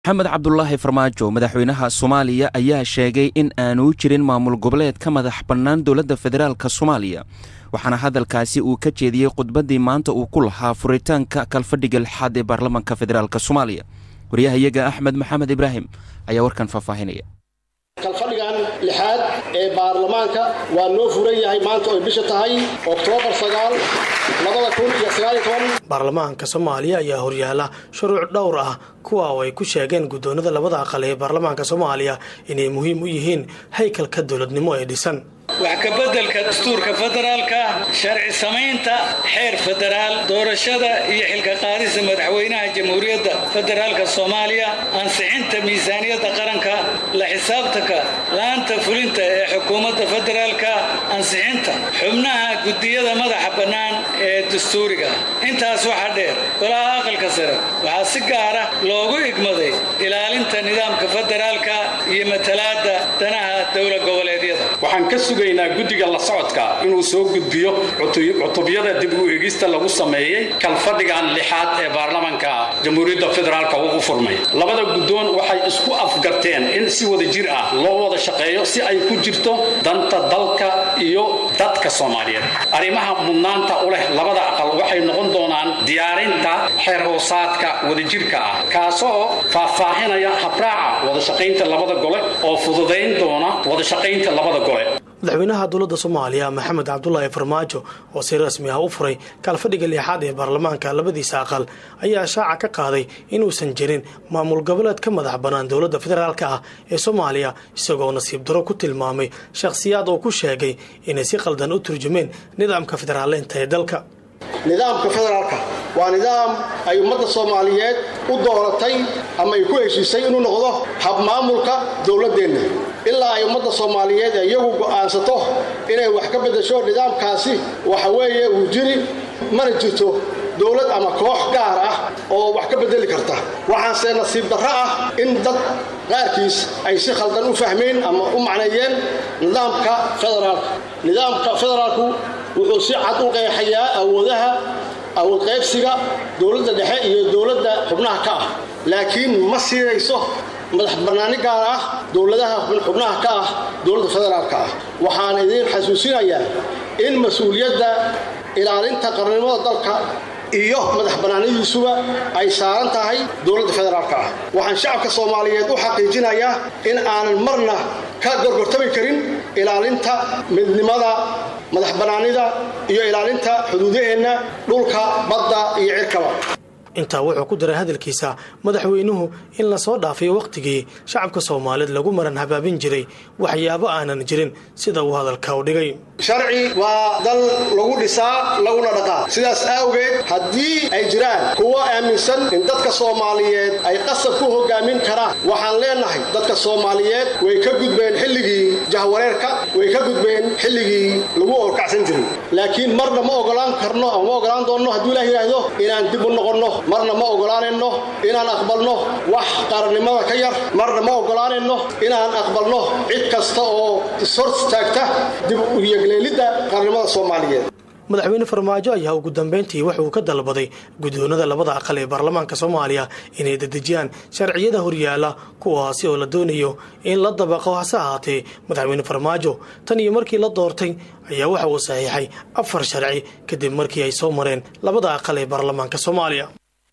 maxamed cabdulaahi farmaajo madaxweynaha soomaaliya ayaa sheegay in aanu jirin maamul goboleed ka madax bannaan dowladda federaalk soomaaliya waxaana hadalkaasi uu ka jeediyey khudbaddii maanta uu ku lahaa furitaanka kalfadhiga lixaad ee baarlamaanka federaalk soomaaliya waryahayaga axmed maxamed ibraahim ayaa warkan faahfaahinaya kalfadhigan lixaad ee baarlamaanka waa noo furan yahay maanta oy bisha tahay oktoobar sagaal labada kun iyo sagaaliyo toban baarlamaanka soomaaliya ayaa horyaala shuruuc dhowr ah kuwa oo ay ku sheegeen guddoonada labada aqal ee baarlamaanka soomaaliya inay muhiim u yihiin haykalka dowladnimo ee dhisan wax kabeddelka dastuurka federaalka sharci samaynta xeer federaal doorashada iyo xilka qaadista madaxweynaha jamhuuriyadda federaalka soomaaliya ansixinta miisaaniyadda qaranka la xisaabtanka laanta fulinta ee xukuumadda federaalka ansixinta xubnaha gudiyada madaxa bannaan ee dastuuriga intaas waxaa dheer golaha aqalka sare waxaa si gaara loogu igmaday ilaalinta nidaamka federaalka iyo matalaadda danaha dowla goboleedyada sugaynaa guddiga la socodka inuu soo gudbiyo cutubyada dib u eegista lagu sameeyey kalfadhigan lixaad ee baarlamanka jamhuuriyadda federaalk ugu furmay labada guddoon waxay isku afgarteen in si wada jir ah loo wada shaqeeyo si ay ku jirto danta dalka iyo dadka soomaaliyeed arrimaha mudnaanta u leh labada aqal waxay noqon doonaan diyaarinta xeer hoosaadka wadajirka ah kaasoo faahfaahinaya habraaca wadashaqaynta labada gole oo fududayn doona wadashaqaynta labada gole madaxweynaha dowladda soomaaliya maxamed cabdulaahi farmaajo oo si rasmi ah u furay kaalfadhiga liixaad ee baarlamaanka labadiisa aqal ayaa shaaca ka qaaday inuusan jirin maamul goboleed ka madax bannaan dowladda federaalk ah ee soomaaliya isagoo nasiib daro ku tilmaamay shakhsiyaad oo ku sheegay inay si qaldan u turjumeen nidaamka federaaleynta ee dalka nidaamka federaalka waa nidaam ay ummadda soomaaliyeed u dooratay ama ay ku heshiisay inuu noqdo habmaamulka dowladdeenna ilaa ay ummadda soomaaliyeed ee iyagu go'aansato inay wax ka beddesho nidaamkaasi waxa weeye uu jiri mana jirto dowlad ama koox gaar ah oo wax ka beddeli karta waxaanse nasiib darro ah in dad qaarkiis ay si khaldan u fahmeen ama u macneeyeen nidaamka federaalka nidaamka federaalku wuxuu si cad u qeexayaa awoodaha awood qaybsiga dowladda dhexe iyo dowladda xubnaha ka ah laakiin ma siinayso madax bannaani gaar ah dowladaha xubnaha ka ah dowladda federaalka ah waxaan idiin xasuusinayaa in mas-uuliyadda ilaalinta qarnimada dalka iyo madax bannaanidiisuba ay saaran tahay dowladda federaalka ah waxaan shacabka soomaaliyeed u xaqiijinayaa in aanan marna ka gorgortami karin ilaalinta midnimada madax bannaanida iyo ilaalinta xuduudaheenna dhulka badda iyo cirkaba intaa wuxuu ku daray hadalkiisa madaxweynuhu in lasoo dhaafay wakhtigii shacabka soomaaliyeed lagu maran habaabin jiray waxyaabo aanan jirin sida uu hadalka u dhigay sharci waa dal lagu dhisaa laguna dhaqaa sidaas awgeed haddii ay jiraan kuwo aaminsan in dadka soomaaliyeed ay qasab ku hogaamin karaan waxaan leenahay dadka soomaaliyeed way ka gudbeen xilligii jahwareerka way ka gudbeen xilligii lagu oorkacsan jiray laakiin marna ma ogolaan karno ama ma ogolaan doonno hadduu ilaah yidhaahdo inaan dib u noqonno marna ma ogolaanayno inaan aqbalno wax qarannimada ka yar marna ma ogolaanayno inaan aqbalno cid kasta oo ishortaagta dib u yegleelidda qarannimada soomaaliyeed madaxweyne farmaajo ayaa ugu dambeyntii wuxuu ka dalbaday guddoonada labada aqal ee baarlamaanka soomaaliya inay dedejiyaan sharciyada horyaala kuwaasi oo la doonayo in la dabaqo hase ahaatee madaxweyne farmaajo tan iyo markii la doortay ayaa waxa uu saxiixay afar sharci kadib markii ay soo mareen labada aqal ee baarlamaanka soomaaliya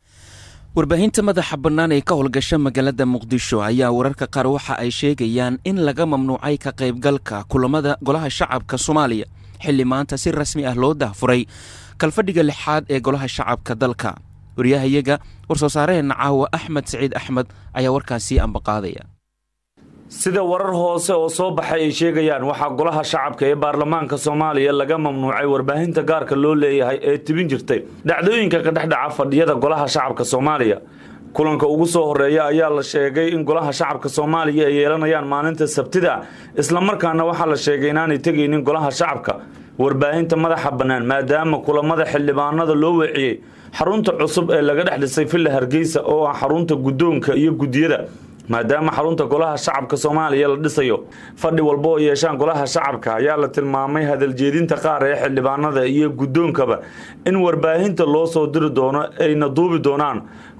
warbaahinta madaxa bannaan ee ka howlgasha magaalada muqdisho ayaa wararka qaar waxa ay sheegayaan in laga mamnuucay ka qaybgalka kulamada golaha shacabka soomaaliya xilli maanta si rasmi ah loo dahfuray kalfadhiga lixaad ee golaha shacabka dalka waryahayaga war-soo saaraheenna caawa axmed saciid axmed ayaa warkaasii ambaqaadaya sida warar hoose oo soo baxay ay sheegayaan waxaa golaha shacabka ee baarlamaanka soomaaliya laga mamnuucay warbaahinta gaarka loo leeyahay ee tibin jirtay dhacdooyinka ka dhexdhaca fadhiyada golaha shacabka soomaaliya kulanka ugu soo horeeya ayaa la sheegay in golaha shacabka soomaaliya ay yeelanayaan maalinta sabtida islamarkaana waxaa la sheegay inaanay tegaynin golaha shacabka warbaahinta madaxa bannaan maadaama kulamada xildhibaanada loo weeciyey xarunta cusub ee laga dhex dhisay villa hargeysa oo ah xarunta guddoonka iyo guddiyada maadaama xarunta golaha shacabka soomaaliya la dhisayo fadhi walba oo yeeshaan golaha shacabka ayaa la tilmaamay hadaljeedinta qaar ee xildhibaanada iyo guddoonkaba in warbaahinta loo soo diri doono ayna duubi doonaan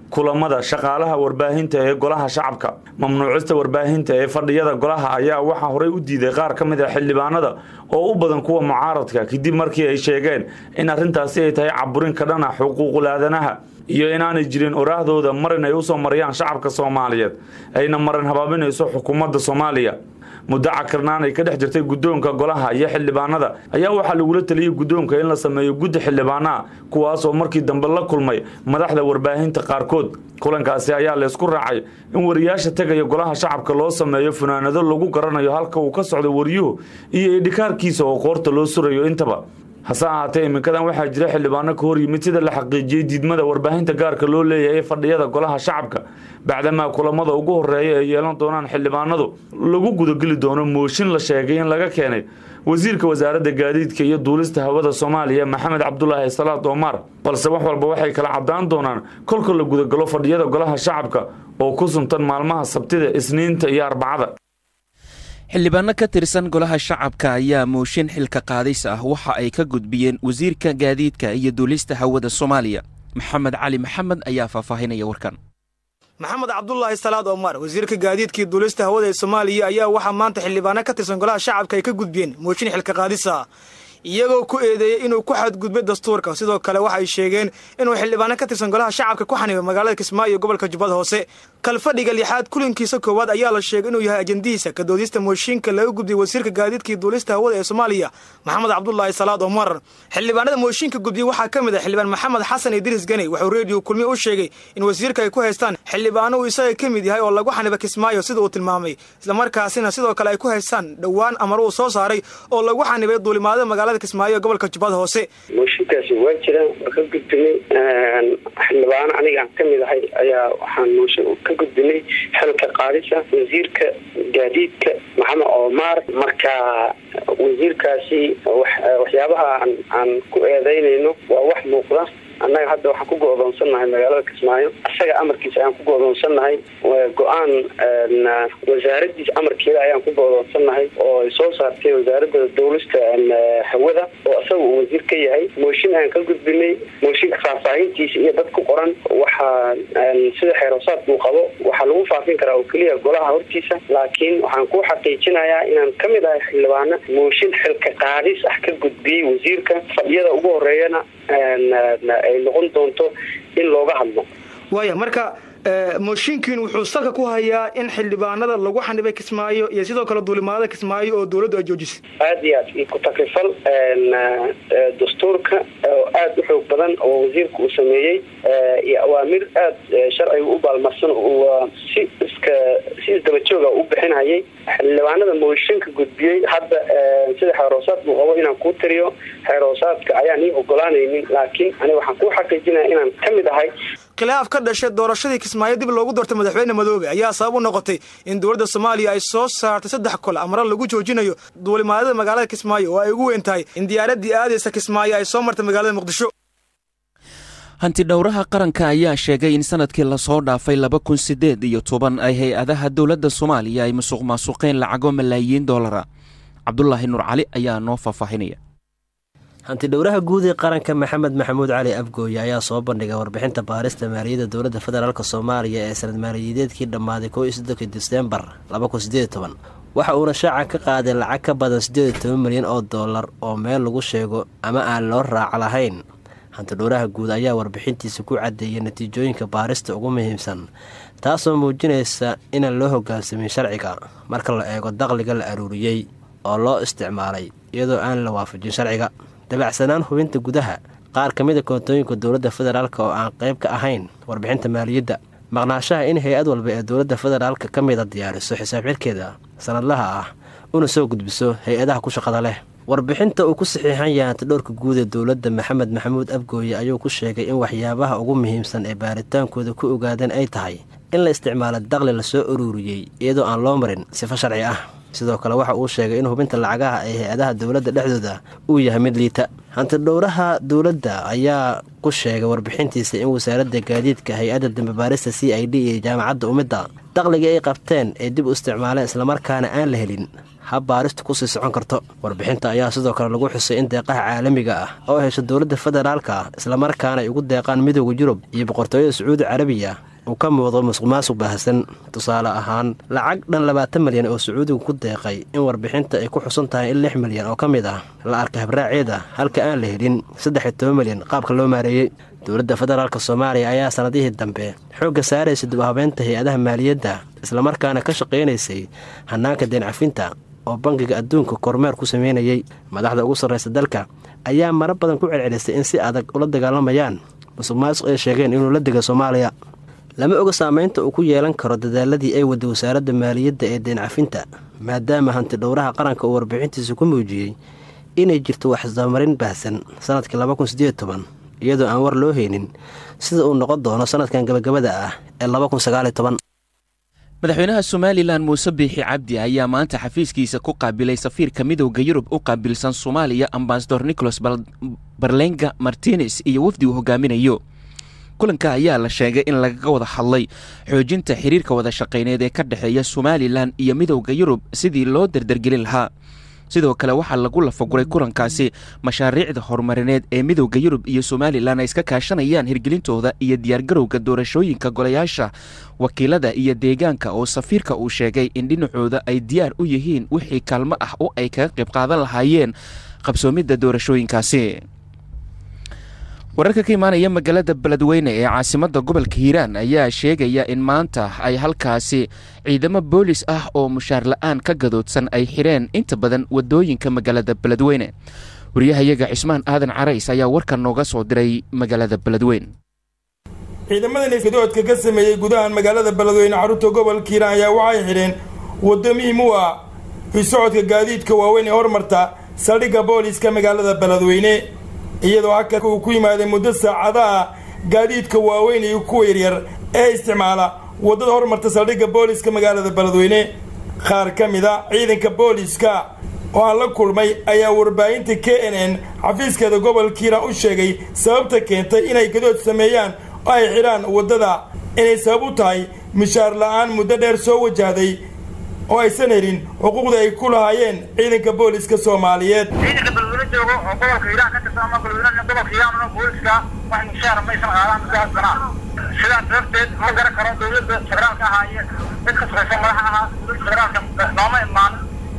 kulamada shaqaalaha warbaahinta ee golaha shacabka mamnuucista warbaahinta ee fadhiyada golaha ayaa waxaa horey u diiday qaar ka mid a xildhibaanada oo u badan kuwa mucaaradka kadib markii ay sheegeen in arrintaasi ay tahay caburin ka dhana xuquuqul aadanaha iyo inaanay jirin oraahdooda marin ay usoo mariyaan shacabka soomaaliyeed ayna marin habaabinayso xukuumadda soomaaliya muddo cakirnaan ay ka dhex jirtay guddoonka golaha iyo xildhibaanada ayaa waxaa lagula taliyey guddoonka in la sameeyo guddi xildhibaanaha kuwaasoo markii dambe la kulmay madaxda warbaahinta qaarkood kulankaasi ayaa laysku raacay in wariyaasha tegaya golaha shacabka loo sameeyo funaanado lagu garanayo halka uu ka socdo waryuhu iyo idhikaarkiisa oo qoorta loo surayo intaba hase ahaatee iminkadan waxaa jira xildhibaano ka hor yimid sida la xaqiijiyey diidmada warbaahinta gaarka loo leeyahay ee fadhiyada golaha shacabka bacdamaa kulamada ugu horeeya ay yeelan doonaan xildhibaanadu lagu gudageli doono mooshin la sheegay in laga keenay wasiirka wasaaradda gaadiidka iyo duulista hawada soomaaliya maxamed cabdulaahi salaad omar balse wax walba waxay kala cadaan doonaan kolka la gudagalo fadhiyada golaha shacabka oo ku suntan maalmaha sabtida isniinta iyo arbacada xildhibaano ka tirsan golaha shacabka ayaa mooshin xilka qaadis ah waxa ay ka gudbiyeen wasiirka gaadiidka iyo duulista hawada soomaaliya maxamed cali maxamed ayaa faahfaahinaya warkan maxamed cabdulaahi salaad omar wasiirka gaadiidkii duulista hawada ee soomaaliya ayaa waxaa maanta xildhibaano ka tirsan golaha shacabka ay ka gudbiyeen mooshin xilka qaadisa iyagoo ku eedeeyey inuu ku xadgudbay dastuurka sidoo kale waxay sheegeen inuu xildhibaano ka tirsan golaha shacabka ku xanibay magaalada kismaayo iyo gobolka jubbada hoose kalfadhiga lixaad kulankiisa koowaad ayaa la sheegay inuu yahay ajandihiisa ka doodista mooshinka laga gudbiyey wasiirka gaadiidkii duulista hawada ee soomaaliya maxamed cabdulaahi salaad omar xildhibaanada mooshinka gudbiyey waxaa ka mid ah xildhibaan maxamed xasan idriis ganey wuxuu reediyo kulmiye u sheegay in wasiirka ay ku haystaan xildhibaano uu isaga ka mid yahay oo lagu xaniba kismaayo sida uu tilmaamay islamarkaasina sidoo kale ay ku haystaan dhowaan amar uu soo saaray oo lagu xanibay duulimaadada magaalada kismaayo ee gobolka jubbada hoose mooshinkaasi waa jiraan waa ka gudbinay xildhibaano aniga aan ka mid ahay ayaa waxaan mooshin ka gudbinay xilka qaadisa wasiirka gaadiidka maxamed omar marka wasiirkaasi waxyaabaha aan ku eedeynayno waa wax muuqda annaga hadda waxaan ku go-doonsannahay magaalada kismaayo isaga amarkiisa ayaan ku go-doonsannahay go-aan wasaaradiisa amarkeeda ayaan ku go-doonsannahay oo ay soo saartay wasaaradda dawlista hawada oo isaga uu wasiir ka yahay mooshin ayaan ka gudbinay mooshinka faahfaahintiisa iyo dad ku qoran waxaa sida xeerosaadka uu qabo waxaa lagu faafin karaa oo keliya golaha hortiisa laakiin waxaan ku xaqiijinayaa inaan ka mid ahay xildhibaano mooshin xilka qaadis ah ka gudbiyey wasiirka fadhiyada ugu horeeyana ay noqon doonto in looga hadlo waaya marka mooshinkiin wuxuu salka ku hayaa in xildhibaanada lagu xanibay kismaayo iyo sidoo kale duulimaadada kismaayo oo dawladdu ay joojisay aada iyo aad iyo ku-takrifal dastuurka oo aada u xoog badan oo wasiirka uu sameeyey iyo awaamir aada sharciga u baalmarsan si iska si isdabajooga u bixinhayay xildhibaanada mooshinka gudbiyey hadda sida xeeroosaadka uu qabo inaan kuu tiriyo xeeroosaadka ayaan ii ogolaanaynin laakiin aniga waxaan kuu xaqiijinaya inaan ka mid ahay khilaaf ka dhashay doorashadii kismaayo dib loogu doortay madaxweyne madoobe ayaa sabab u noqotay in dowladda soomaaliya ay soo saartay saddex kol amaro lagu joojinayo duulimaadada magaalada kismaayo oo ay ugu weyn tahay in diyaaradii aadaysa kismaayo ay soo martay magaalada muqdisho hantidhowraha qaranka ayaa sheegay in sanadkii lasoo dhaafay laba kun siddeed iyo toban ay hay-adaha dowladda soomaaliya ay musuq maasuqeen lacago malaayiin doolara cabdulaahi nuur cali ayaa noo faahfaahinaya hantidhowraha guud ee qaranka maxamed maxamuud cali afgooye ayaa soo bandhigay warbixinta baarista maaliyadda dowladda federaalk soomaaliya ee sanad maaliyadeedkii dhammaaday kow iyo soddonki diseembar laba kun sideed toban waxa uuna shaaca ka qaaday lacag ka badan siddeed iyo toban milyan oo dollar oo meel lagu sheego ama aan loo raaco lahayn hantidhowraha guud ayaa warbixintiisa ku caddeeyay natiijooyinka baarista ugu muhiimsan taasoo muujinaysa inaan loo hogaansamin sharciga marka la eego daqliga la aruuriyey oo loo isticmaalay iyadoo aan la waafajin sharciga dabacsanaan hubinta gudaha qaar ka mid a koontooyinka dowladda federaalk oo aan qayb ka ahayn warbixinta maaliyadda maqnaashaha in hay-ad walba ee dowladda federaalk ka mida diyaariso xisaab xirkeeda sanadlaha ah una soo gudbiso hay-adaha ku shaqada leh warbixinta uu ku saxiixan yahay hantidhowrka guud ee dowladda maxamed maxamuud abgooye ayuu ku sheegay in waxyaabaha ugu muhiimsan ee baaritaankooda ku ogaadeen ay tahay in la isticmaalo daqli lasoo uruuriyey iyadoo aan loo marin sifo sharci ah sidoo kale waxa uu sheegay in hubinta lacagaha ee hay-adaha dowladda dhexdooda uu yahay mid liita hantidhowraha dowladda ayaa ku sheegay warbixintiisa in wasaaradda gaadiidka hay-adda dambebaarista c i d iyo jaamacadda umidda daqligii ay qabteen ee dib u isticmaaleen islamarkaana aan la helin hab baaristu kusii socon karto warbixinta ayaa sidoo kale lagu xusay in deeqaha caalamiga ah oo hesha dowladda federaalka ah islamarkaana ay ugu deeqaan midooda yurub iyo boqortooyada sacuudi carabiya uu ka muuqdo musuq maasuq baahsan tusaale ahaan lacag dhan labaatan milyan oo sacuudigu ku deeqay in warbixinta ay ku xusan tahay in lix milyan oo ka mid ah la arka habraaceeda halka aan la helin saddex iyo toban milyan qaabka loo maareeyey dowladda federaalk soomaaliya ayaa sanadihii dambe xoogga saaraysa dib u habeynta hay-adaha maaliyadda islamarkaana ka shaqaynaysay hanaanka deencafinta oo bangiga adduunka kormeer ku sameynayey madaxda ugu sarraysa dalka ayaa mara badan ku celcelisay in si adag ula dagaalamayaan musuq maasuq ay sheegeen inuu la dega soomaaliya lama oga saamaynta uu ku yeelan karo dadaaladii ay waday wasaaradda maaliyadda ee deencafinta maadaama hantidhowraha qaranka uu warbixintiisa ku muujiyey inay jirto waxsdabamarin baahsan sanadkii laba kun sideed toban iyadoo aan war loo haynin sida uu noqon doono sanadkan gabagabada ah ee laba kun sagaaliyo toban madaxweynaha somalilan muuse biixi cabdi ayaa maanta xafiiskiisa ku qaabilay safiirka midowda yurub u qaabilsan soomaaliya ambasador nicholas barlenga martines iyo wafdi uu hogaaminayo kulanka ayaa la sheegay in lagaga wada hadlay xoojinta xiriirka wada shaqayneed ee ka dhexeeya somalilan iyo midowda yurub sidii loo dardargelin lahaa sidoo kale waxaa lagu lafaguray kulankaasi mashaariicda horumarineed ee midowda yurub iyo somalilan ay iska kaashanayaan hirgelintooda iyo diyaargarowga doorashooyinka golayaasha wakiilada iyo deegaanka oo safiirka uu sheegay in dhinacooda ay diyaar u yihiin wixii kaalmo ah oo ay kaga qayb qaadan lahaayeen qabsoomidda doorashooyinkaasi wararka ka imaanaya magaalada beledweyne ee caasimadda gobolka hiiraan ayaa sheegaya in maanta ay halkaasi ciidamo boolis ah oo mushaar la-aan ka gadoodsan ay xireen inta badan wadooyinka magaalada beledweyne wariyahayaga cismaan aadan carays ayaa warkan nooga soo diray magaalada beledweyne ciidamadan isgadoodka ka sameeyey gudahan magaalada beledweyne carruurta gobolka hiiraan ayaa waxay xidheen waddo muhiim u ah isocodka gaadiidka waaweyn ee hormarta saldhigga booliska magaalada beledweyne iyadoo halka uu ku yimaaday muddo saacadaha gaadiidka waaweyn iyo kuwa yaryar ee isticmaala waddada hormarta saldhigga booliska magaalada beledweyne qaar ka mid a ciidanka booliska oo aan la kulmay ayaa warbaahinta k n n xafiiskeeda gobolka hiiraan u sheegay sababta keentay inay gadood sameeyaan oo ay xidhaan waddada inay sabab u tahay mishaar la-aan muddo dheer soo wajahday oo aysan helin xuquuqda ay ku lahaayeen ciidanka booliska soomaaliyeed ciidanka beledweyne joogo oo gobolka hiiraan ka tirsan ama beledweyne gobolka hiiraan booliska wax mushaar maysan qaadan mudaas sanaa sidaas darteed ma garan karo dowladda federaalka ahaa iyo mid ka shaqaysa madaxa ahaa dowladda federaalka nooma imaan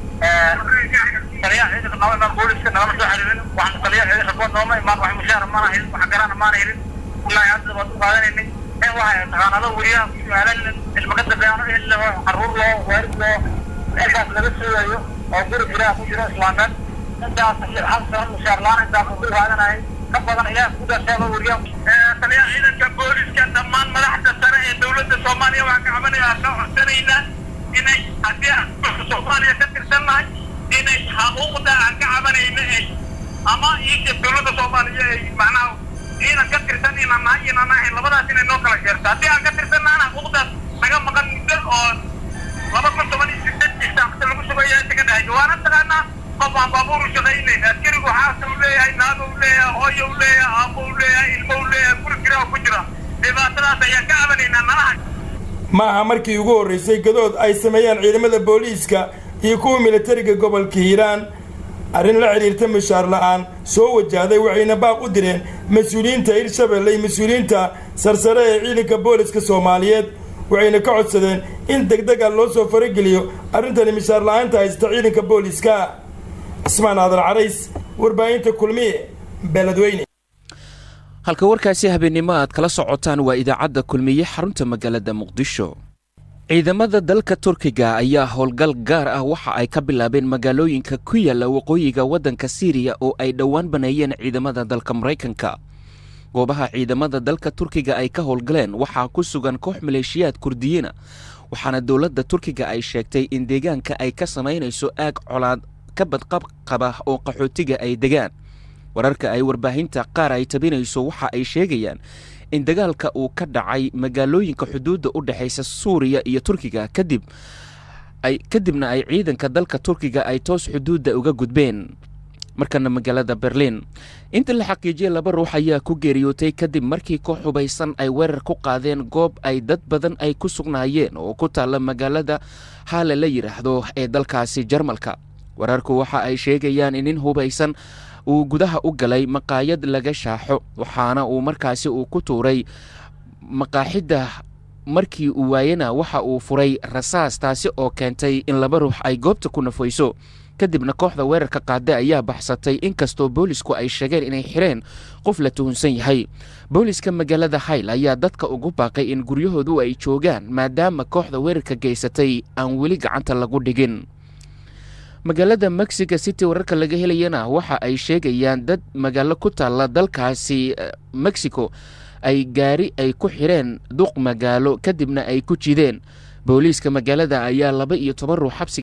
taliyaha ciidanka nooma imaan booliska nagama soo xiriirin waxaan taliyaha ciidanka kuwa nooma imaan wax mushaar maana helin wax garana maana helin ilaa hadda baad u qaadanaynay in waxa taqaanado weriyaha ku su-aalan ilma ka dambeeyaan in loo caruur loo waalid loo intaas laga sugayo oo guri ilaah ku jiro islaameed intaas hal sano mushaar la-aan intaas uu ku qaadanayay ka badan ilaah ku dasheego weriyaha taliyaha ciidanka booliska dhammaan madaxda sare ee dowladda soomaaliya waxaan ka cabanayaa ka codsanaynaa inay haddii aan soomaaliya ka tirsannahay inay xuquuqda aan ka cabanayna ay ama iisha dowladda soomaaliya ay macnaha ciidan ka tirsan inaan nahay inaan nahay labadaas inay noo kala jeerto haddii aan ka tirsannaana xuquuqdaas naga maqan muddo oo laba kun toban iyo sideed isaaqta lagu sugaya inta ka dhahay waana taqaanaa qof aan baabuur u shaqaynayn askarigu xaasa u leeyahay naago u leeyahay hooyo u leeyahay aabo u leeyahay ilmo u leeyahay guri jira oo ku jira dhibaatadaas ayaan ka cabanaynaa nalaha ma aha markii ugu horraysay gadood ay sameeyaan ciidamada booliiska iyo kuwa militariga gobolka hiiraan arrin la xidhiirta mushaar la-aan soo wajahday waxayna baaq u direen mas-uuliyiinta hirshabelle iyo mas-uuliyiinta sarsare ee ciidanka booliska soomaaliyeed waxayna ka codsadeen in deg deg a loo soo farageliyo arrintani mishaar la-aanta haysta ciidanka booliska cismaan aadan carays warbaahinta kulmiye beledweyne halka warkaasi habeennimo aad kala socotaan waa idaacadda kulmiye xarunta magaalada muqdisho ciidamada dalka turkiga ayaa howlgal gaar ah waxa ay ka bilaabeen magaalooyinka ku yaalla waqooyiga waddanka siiriya oo ay dhowaan baneeyeen ciidamada dalka maraykanka goobaha ciidamada dalka turkiga ay ka howlgaleen waxaa ku sugan koox maleeshiyaad kurdiyiina waxaana dowladda turkiga ay sheegtay in deegaanka ay ka samaynayso aag colaad ka badqab qaba oo qaxootiga ay degaan wararka ay warbaahinta qaar ay tabinayso waxa ay sheegayaan in dagaalka uu ka dhacay magaalooyinka xuduudda u dhexaysa suuriya iyo turkiga kadib ay kadibna ay ciidanka dalka turkiga ay toos xuduudda uga gudbeen markana magaalada berliin inta la xaqiijiyay laba ruux ayaa ku geeriyootay kadib markii koox hubaysan ay weerar ku qaadeen goob ay dad badan ay ku sugnaayeen oo ku taalla magaalada haale la yidhaahdo ee dalkaasi jarmalka wararku waxa ay sheegayaan in nin hubaysan uu gudaha u galay maqaayad laga shaaxo waxaana uu markaasi uu ku tuuray maqaaxidda markii uu waayena waxa uu furay rasaas taasi oo keentay in laba ruux ay goobta ku nafayso kadibna kooxda weerarka qaada ayaa baxsatay inkastoo boolisku ay sheegeen inay xireen qof la tuhunsan yahay booliska magaalada hayl ayaa dadka ugu baaqay in guryahoodu ay joogaan maadaama kooxda weerarka geysatay aan weli gacanta lagu dhigin magaalada mexico city wararka laga helayana waxa ay sheegayaan dad magaalo ku taalla dalkaasi mexico ay gaari ay ku xireen duq magaalo kadibna ay ku jideen booliiska magaalada ayaa laba iyo toban ruux xabsi